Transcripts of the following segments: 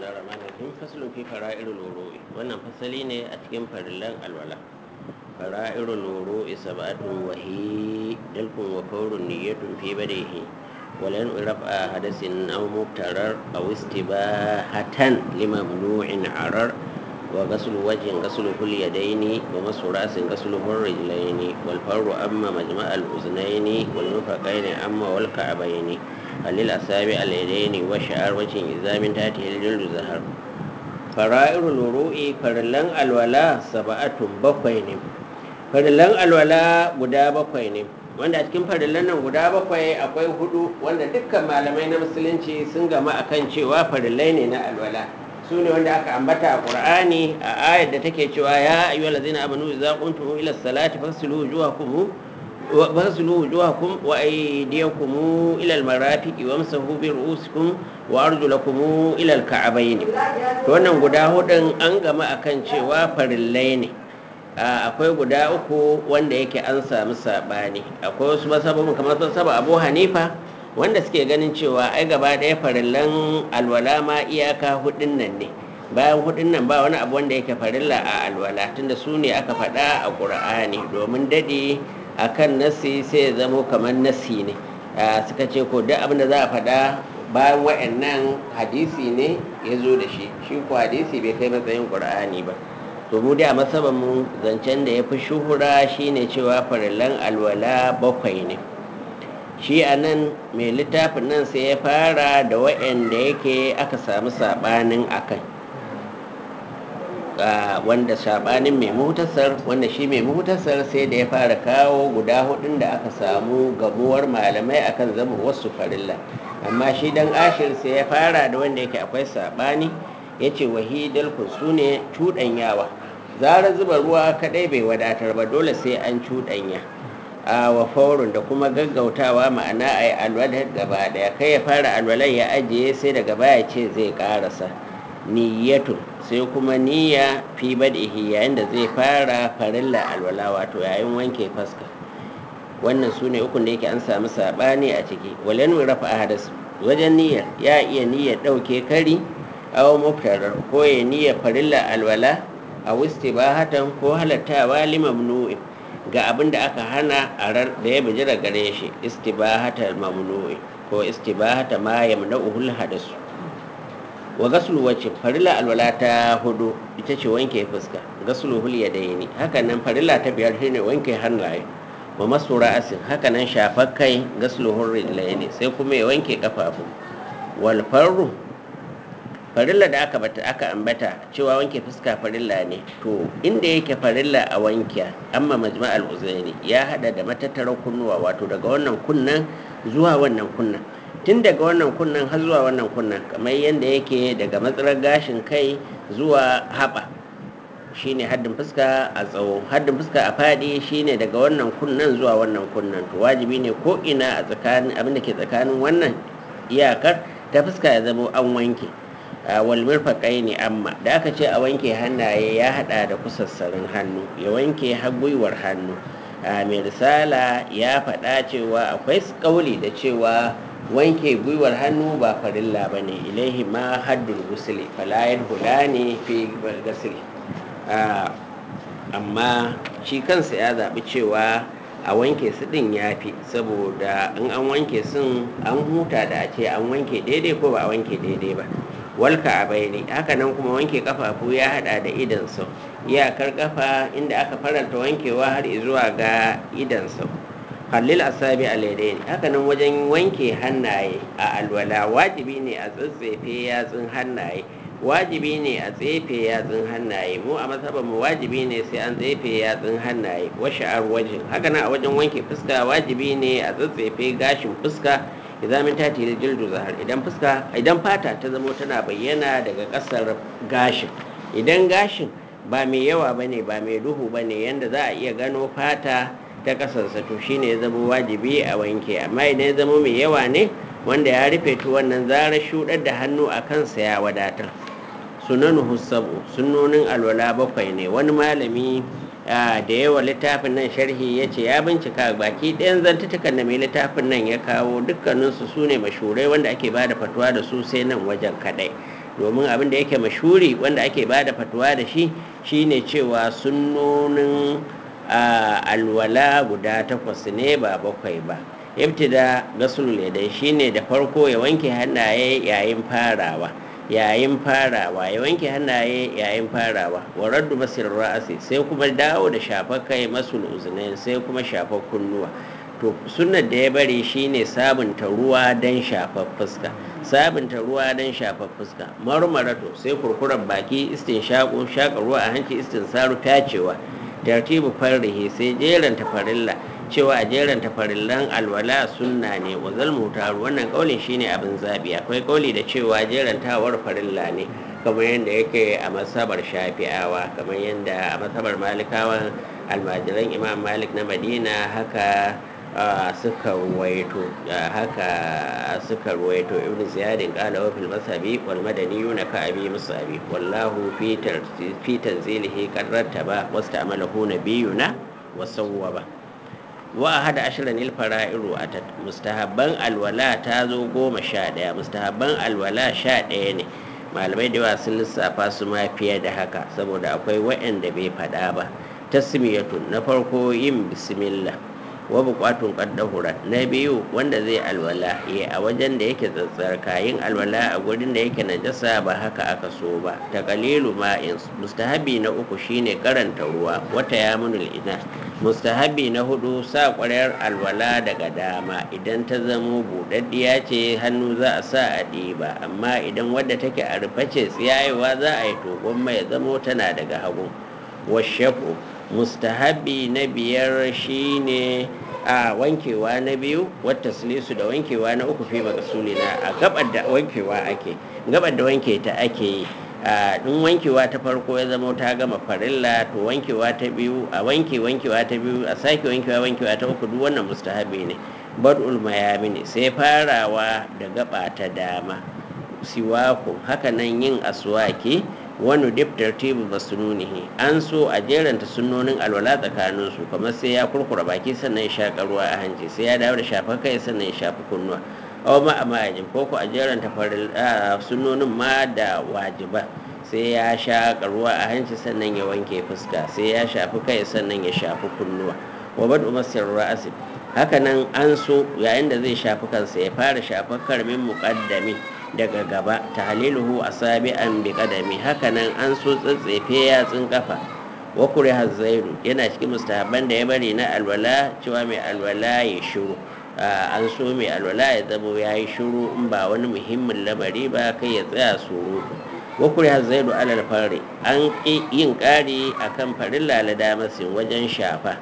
bismillahir rahmanir rahim faslun fi fara'irul wuru'i wannan fasali ne a cikin farillan alwala fara'irul wuru'i sab'atun wa hi dalkun wa fawrun niyyatun fi badihi walan rafa hadasin aw mubtarar aw istibahatan limamnu'in arar wa ghaslu wajhin ghaslu kul yadaini wa masu rasin ghaslu rijlaini wal farru amma majma'al uznaini wal nufaqaini amma wal ka'baini halil asabi al yadaini wa sha'ar wajhin idza min tahtihi al jildu zahar fara'irul wuru'i farillan alwala sab'atun bakwai ne farillan alwala guda bakwai ne wanda a cikin farillan nan guda bakwai akwai hudu wanda dukkan malamai na musulunci sun gama akan cewa farillai ne na alwala su ne wanda aka ambata a qur'ani a ayar da take cewa ya ayyuhal ladzina amanu idza qumtum ila salati faghsilu wujuhakum faghsilu wujuhakum wa aydiyakum ila almarafiqi wamsahu bi ru'usikum wa arjulakum ila alka'bayn to wannan guda hudun an gama akan cewa farillai ne akwai guda uku wanda yake an samu sabani akwai wasu masababin kamar saba abu hanifa wanda suke ganin cewa ai gaba ɗaya farillan alwala ma iyaka hudun nan ne bayan hudun nan ba wani abu wanda yake farilla a alwala tunda su ne aka faɗa a ƙur'ani domin daɗe a kan nasi sai ya zamo kamar nasi ne suka ce ko duk abin da za a faɗa bayan wa'annan hadisi ne ya zo da shi shi ko hadisi bai kai matsayin ƙur'ani ba to mu dai a masaban mu zancen da ya fi shuhura shine cewa farillan alwala bakwai ne shi a nan mai littafin nan sai ya fara da waɗanda yake aka samu saɓanin akai wanda saɓanin mai muhtasar wanda shi mai muhtasar sai da ya fara kawo guda hudun da aka samu gamuwar malamai akan zama wasu farilla amma shi dan ashir sai ya fara da wanda yake akwai saɓani ya ce wahidal su ne cuɗanyawa zara zuba ruwa kaɗai bai wadatar ba dole sai an cuɗanya a wa faurun da kuma gaggautawa ma'ana a yi alwalar gaba daya kai ya fara alwalar ya ajiye sai daga baya ce zai karasa niyyatun sai kuma niyya fi bad'ihi yayin da zai fara farilla alwala wato yayin wanke faska wannan su ne ukun da yake an samu saɓani a ciki walen rafa hadas wajen niyyar ya iya niyyar ɗauke kari aw muftarar ko ya niyyar farilla alwala a wistibahatan ko halattawa limamnu'in ga abin da aka hana a rar da ya bijira gare shi istibahata mamnu'i ko istibahata ma yamna'uhul hadasu wa gaslu wacce farilla alwala ta hudu ita ce wanke fuska gaslu hul yadaini haka nan farilla ta biyar shine wanke hannaye wa masu ra'asin haka nan shafar kai gaslu hul rijlaini sai kuma ya wanke kafafu wal farru farilla da aka bata aka ambata cewa wanke fuska farilla ne to inda yake farilla a wanke amma majma'al uzaini ya hada da matattarar kunnuwa wato daga wannan kunnan zuwa wannan kunnan tun daga wannan kunnan har zuwa wannan kunnan kamar yadda yake daga matsalar gashin kai zuwa haɓa shine haddin fuska a tsawo haddin fuska a faɗi shine daga wannan kunnan zuwa wannan kunnan to wajibi ne ko ina a tsakanin abin da ke tsakanin wannan iyakar ta fuska ya zama an wanke walmir faƙai ne amma da aka ce a wanke hannaye ya hada da kusassarin hannu ya wanke gwiwar hannu mai risala ya faɗa cewa akwai ƙauli da cewa wanke gwiwar hannu ba farilla ba ne ilaihi ma haddul gusuli falayar hula ne fi gasili amma shi kansa ya zaɓi cewa a wanke su ɗin ya fi saboda in an wanke sun an huta da a ce an wanke daidai ko ba a wanke daidai ba walka a bayani haka nan kuma wanke kafafu ya hada da idan sau iyakar kafa inda aka faranta wankewa har zuwa ga idan sau halil asabi alaidai haka nan wajen wanke hannaye a alwala wajibi ne a tsatsefe yatsun hannaye wajibi ne a tsefe yatsun hannaye mu a matsabar mu wajibi ne sai an tsefe yatsun hannaye washe wajen haka nan a wajen wanke fuska wajibi ne a tsatsefe gashin fuska idan min tati da jildu zahar idan fuska idan fata ta zamo tana bayyana daga kasar gashin idan gashin ba mai yawa bane ba mai duhu bane yanda za a iya gano fata ta kasarsa to shine ya zama wajibi a wanke amma idan ya zama mai yawa ne wanda ya rufe to wannan zarar shudar da hannu a kansa ya wadatar sunanuhu sabu sunnonin alwala bakwai ne wani malami da yawa littafin nan sharhi ya ce ya bincika baki ɗayan zantutukan da mai littafin nan ya kawo dukkaninsu su ne mashurai wanda ake ba da fatuwa da su sai nan wajen kaɗai domin abin da yake mashuri wanda ake ba da fatuwa da shi shine cewa sunnonin alwala guda takwas ne ba bakwai ba ibtida gasul yadai shine da farko ya wanke hannaye yayin farawa yayin farawa ya wanke hannaye yayin farawa wa raddu masir ra'asi sai kuma dawo da shafa kai masul uzunain sai kuma shafa kunnuwa to sunnar da ya bari shine sabunta ruwa don shafar fuska sabunta ruwa don shafar fuska marmarato sai kurkuren baki istin shaƙo shaƙa ruwa a hanci istin saru tacewa tartibu farrihi sai jeranta farilla cewa a jeranta farillan alwala sunna ne wa zalmutaru wannan kaulin shine abin zabi akwai kauli da cewa jerantawar farilla ne kamar yadda yake a masabar shafi'awa kamar yadda a masabar malikawan almajiran imam malik na madina haka suka ruwaito haka suka ruwaito ibn ziyadin qala wa fil masabi wal madani ka abi musabi wallahu fi fi tanzilihi qad rattaba wasta'malahu nabiyuna wa sawwaba wa hada ashirin il fara'iru a mustahabban alwala ta zo goma sha ɗaya mustahabban alwala sha ɗaya ne malamai da yawa sun lissafa su ma fiye da haka saboda akwai waɗanda bai faɗa ba tasmiyatun na farko yin bismillah wa buƙatun ƙaddahura na biyu wanda zai alwala ya a wajen da yake tsatsarka yin alwala a gurin da yake najasa ba haka aka so ba ta kalilu ma'in mustahabi na uku shine karanta ruwa wata ya munul ina mustahabi na hudu sa ƙwaryar alwala daga dama idan ta zamo buɗaɗɗiya ce hannu za a sa a ɗiba amma idan wadda take a rufe ce tsiyayewa za a yi to gwamma ya zamo tana daga hagu washafu mustahabi na biyar shine a wankewa na biyu wata silisu da wankewa na uku fi makasulina a gabar da wankewa ake gabar da wanke ta ake yi in wankewa ta farko ya zama ta gama farilla to wankewa ta biyu a wanke wankewa ta biyu a sake wankewa wankewa ta uku duk wannan mustahabi ne bad'ul mayamini sai farawa da gaba ta dama siwaku hakanan yin aswaki wani dip tartibu basununihi an so a jeranta sunnonin alwala tsakanin su kamar sai ya kurkura baki sannan ya shaƙa ruwa a hanci sai ya dawo da shafa kai sannan ya shafi kunnuwa aw ma a majin ko ko a jeranta faril sunnonin ma da wajiba sai ya shaƙa ruwa a hanci sannan ya wanke fuska sai ya shafi kai sannan ya shafi kunnuwa wa badu masir ra'asi hakanan an so yayin da zai shafi kansa ya fara shafar karmin muqaddami daga gaba tahliluhu asabi'an bi qadami hakanan an so tsatsefe yatsun kafa wa kuriha zairu yana cikin mustahabban da ya bari na alwala cewa mai alwala ya shiru an so mai alwala ya zamo ya yi shiru in ba wani muhimmin lamari ba kai ya tsaya surutu wa kuriha zairu alal fari an yin ƙari akan farilla la damasin wajen shafa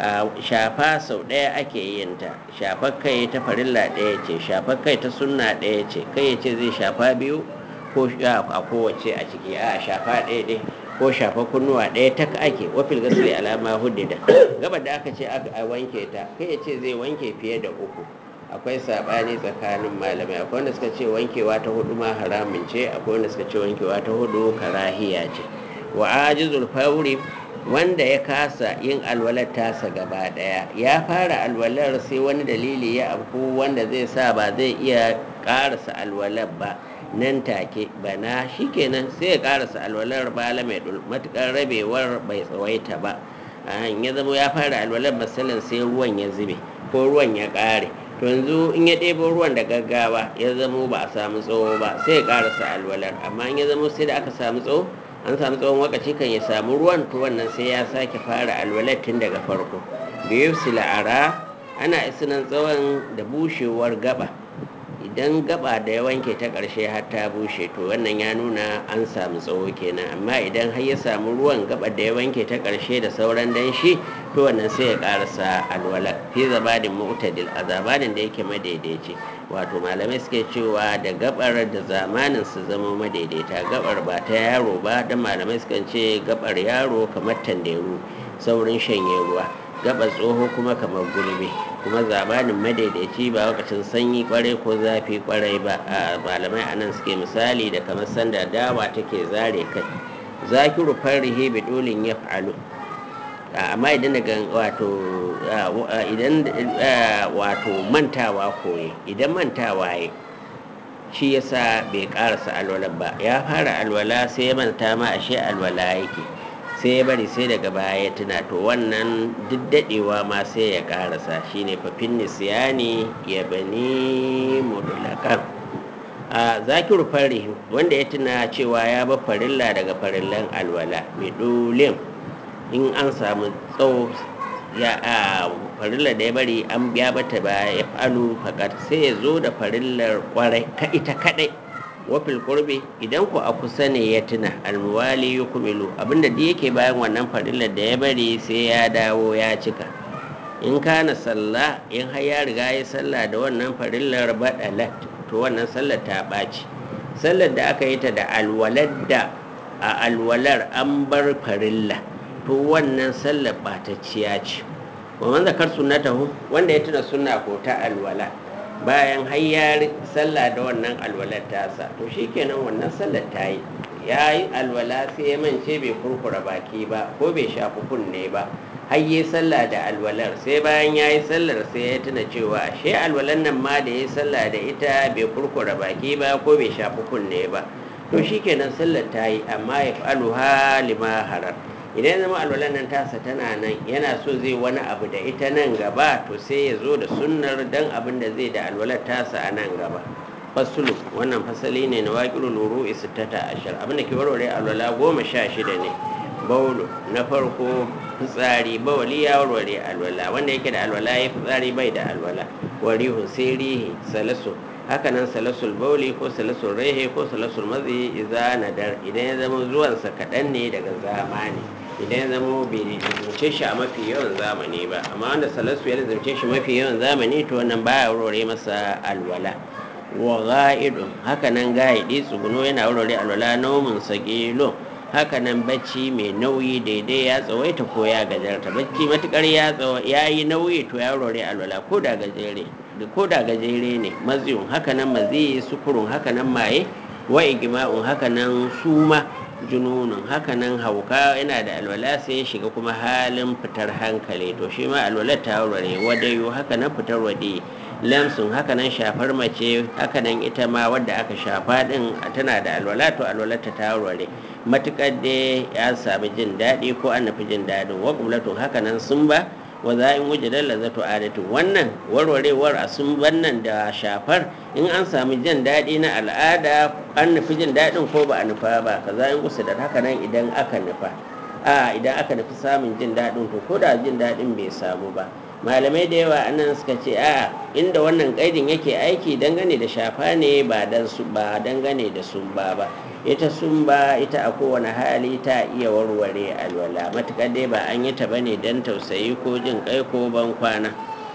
shafa sau ɗaya ake yin ta shafar kai ta farilla ɗaya ce shafar kai ta sunna ɗaya ce kai ya ce zai shafa biyu ko a kowace a ciki a shafa ɗaya ɗaya ko shafa kunnuwa ɗaya ta ake wafil gasri alama huddida gaba da aka ce a wanke ta kai ya ce zai wanke fiye da uku akwai saɓani tsakanin malamai akwai wanda suka ce wankewa ta hudu ma haramun ce akwai wanda suka ce wankewa ta hudu karahiya ce wa ajizul fauri wanda ya kasa yin alwalar tasa gaba daya ya fara alwalar sai wani dalili ya afku wanda zai sa ba zai iya karasa alwalar ba nan take bana shikenan sai ya karasa alwalar bala mai matukar rabewar bai tsawaita ba ya zama ya fara alwalar masalan sai ruwan ya zube ko ruwan ya kare to yanzu in ya ɗebo ruwan da gaggawa ya zamo ba a samu tsawo ba sai ya karasa alwalar amma in ya zamo sai da aka samu tsawo an samu tsawon wakaci kan ya samu ruwan to wannan sai ya sake fara alwalar tun daga farko biyu sila'ara ana isinan tsawon da bushewar gaba idan gaba da ya wanke ta ƙarshe har ta bushe to wannan ya nuna an samu tsawo kenan amma idan har ya samu ruwan gaba da ya wanke ta ƙarshe da sauran danshi to wannan sai ya ƙarasa alwala fi zabadin mu'tadil a zamanin da yake madaidaici wato malamai suke cewa da gabar da zamanin su zama madaidaita gabar ba ta yaro ba dan malamai sukan ce gabar yaro kamar tanderu saurin shanye ruwa gabar tsoho kuma kamar gulbe kuma zamanin madaidaici ba lokacin sanyi kwarai ko zafi kwarai ba a malamai anan suke misali da kamar sanda dawa take zare kai zakiru farrihi bi dolin ya fa'alu amma idan daga wato idan wato mantawa koye idan mantawa ya shi yasa bai karasa alwala ba ya fara alwala sai ya manta ma ashe alwala yake sai ya bari sai daga baya ya tuna to wannan duk daɗewa ma sai ya karasa shine fafin nisiyani ya bani mudulakan a zakiru fari wanda ya tuna cewa ya ba farilla daga farillan alwala bidulin in an samu tsawo ya a farillar da ya bari an biya bata ba ya falu fakat sai ya zo da farillar kwarai ka ita kadai wafil kurbi idan ku a kusa ne ya tuna almuwali ya kumilu abinda da yake bayan wannan farillar da ya bari sai ya dawo ya cika in kana sallah in har ya riga ya sallah da wannan farillar badalat to wannan sallar ta ɓaci sallar da aka yi ta da alwalar da a alwalar an bar farilla to wannan sallar ɓatacciya ce wa man zakar sunnatahu wanda ya tuna sunna ko ta alwala bayan har ya sallah da wannan alwalar tasa to shikenan wannan sallar ta yi ya yi alwala sai ya mance bai kurkura baki ba ko bai shafi kunne ba har yi sallah da alwalar sai bayan ya yi sallar sai ya tuna cewa ashe alwalar nan ma da ya yi sallah da ita bai kurkura baki ba ko bai shafi kunne ba to shikenan sallar ta yi amma ya faluha lima harar idan zama alwalar nan tasa tana nan yana so zai wani abu da ita nan gaba to sai ya zo da sunnar dan abin da zai da alwalar tasa a nan gaba fasulu wannan fasali ne na waƙiru luru isittata ashir abin da ke warware alwala goma sha shida ne baulu na farko fitsari bawali ya warware alwala wanda yake da alwala ya fitsari bai da alwala warihun sai rihi salasu hakanan salasul bauli ko salasul rehe ko salasul mazi iza nadar idan ya zama zuwansa kaɗan ne daga zamani idan ya zama bai zance shi a mafi yawan zamani ba amma wanda salasu ya zance shi mafi yawan zamani to wannan baya warware masa alwala wa ga'idun hakanan ga'idi tsuguno yana warware alwala naumin sagilo hakanan bacci mai nauyi daidai ya tsawaita ko ya gajarta bacci matukar ya yi nauyi to ya warware alwala ko da gajere ko da gajere ne maziyun hakanan maziyi sukurun hakanan maye wa igma'un hakanan suma jununun hakanan hauka yana da alwala sai ya shiga kuma halin fitar hankali to shi ma alwala ta warware wadayu hakanan fitar wade lamsun hakanan shafar mace hakanan ita ma wadda aka shafa din tana da alwala to alwala ta ta warware matukar da ya sami jin daɗi ko an nufi jin daɗin wa hakanan sun ba wa za in wuce dalla zato adatu wannan warwarewar a sun wannan da shafar in an samu jin daɗi na al'ada an nufi jin daɗin ko ba a nufa ba ka za in gusa da haka nan idan aka nufa a idan aka nufi samun jin daɗin to ko da jin daɗin bai samu ba malamai da yawa anan suka ce a inda wannan kaidin yake aiki dangane da shafa ne ba dan su ba dangane da sumba ba ita sumba ita a kowane hali ta iya warware alwala matukar dai ba an yi ta bane dan tausayi ko jin kai ko ban kwana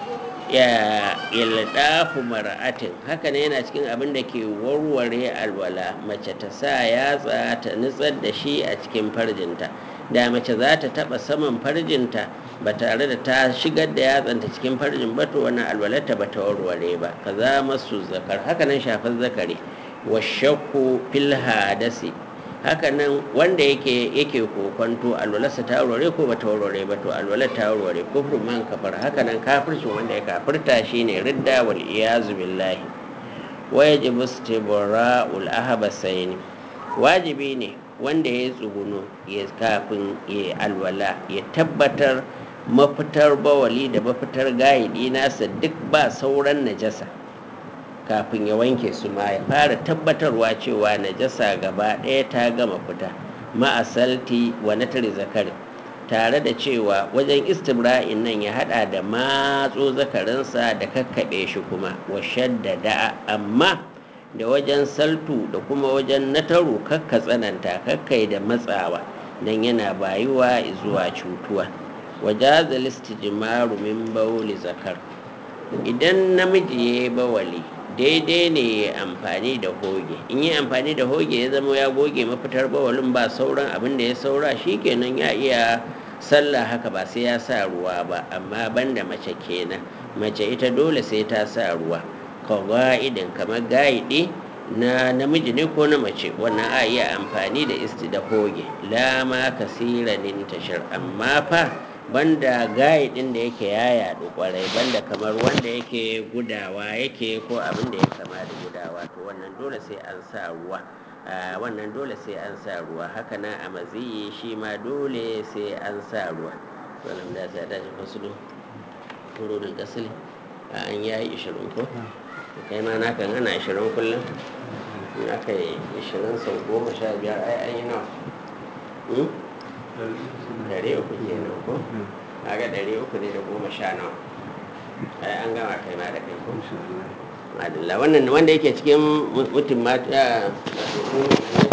ya ildafu mar'atin haka ne yana cikin abin da ke warware alwala mace ta sa yatsa ta nutsar da shi a cikin farjinta da mace za ta taba saman farjinta ba tare da ta shigar da yatsanta cikin farjin ba to wannan alwalarta ba ta warware ba kaza masu zakar haka nan shafar zakari wa shakku fil hadasi haka nan wanda yake yake kokonto alwalarsa ta warware ko ba ta warware ba to alwalar ta warware kufru man kafar haka nan kafircin wanda ya kafirta shine ridda wal iyazu billahi wa yajibu istibra'ul ahbasaini wajibi ne wanda ya tsuguno ya kafin ya alwala ya tabbatar mafitar bawali da mafitar gayidi nasa duk ba sauran najasa kafin ya wanke su ma ya fara tabbatarwa cewa najasa gaba ɗaya ta gama fita ma'asalti wa natari zakari tare da cewa wajen istibra'in nan ya hada da matso zakarinsa da kakkaɓe shi kuma wa shaddada amma da wajen saltu da kuma wajen nataru kakka tsananta kakkai da matsawa don yana bayuwa zuwa cutuwa wajaza listijimaru min bauli zakar idan namiji ya yi bawali daidai ne ya amfani da hoge in yi amfani da hoge ya zama ya goge mafitar bawalin ba sauran abin da ya saura shikenan ya iya sallah haka ba sai ya sa ruwa ba amma banda mace kenan mace ita dole sai ta sa ruwa kawa'idin kamar ga'idi na namiji ne ko na mace wannan a iya amfani da isti da hoge lama kasiranin tashar amma fa banda gayi din da yake ya yaɗu kwarai banda kamar wanda yake gudawa yake ko abin da ya kama da gudawa to wannan dole sai an sa ruwa a wannan dole sai an sa ruwa haka na a maziyi shi ma dole sai an sa ruwa wannan da sai dace fasulu furudin kasili a an yayi ishirin ko to kai ma naka ana ishirin kullum in aka yi ishirin sau goma sha biyar ai an yi nawa ɗari uku kenan ko kaga ɗari uku ne da goma sha nawa ai an gama kai ma da kai ko madalla wannan wanda yake cikin mutum ma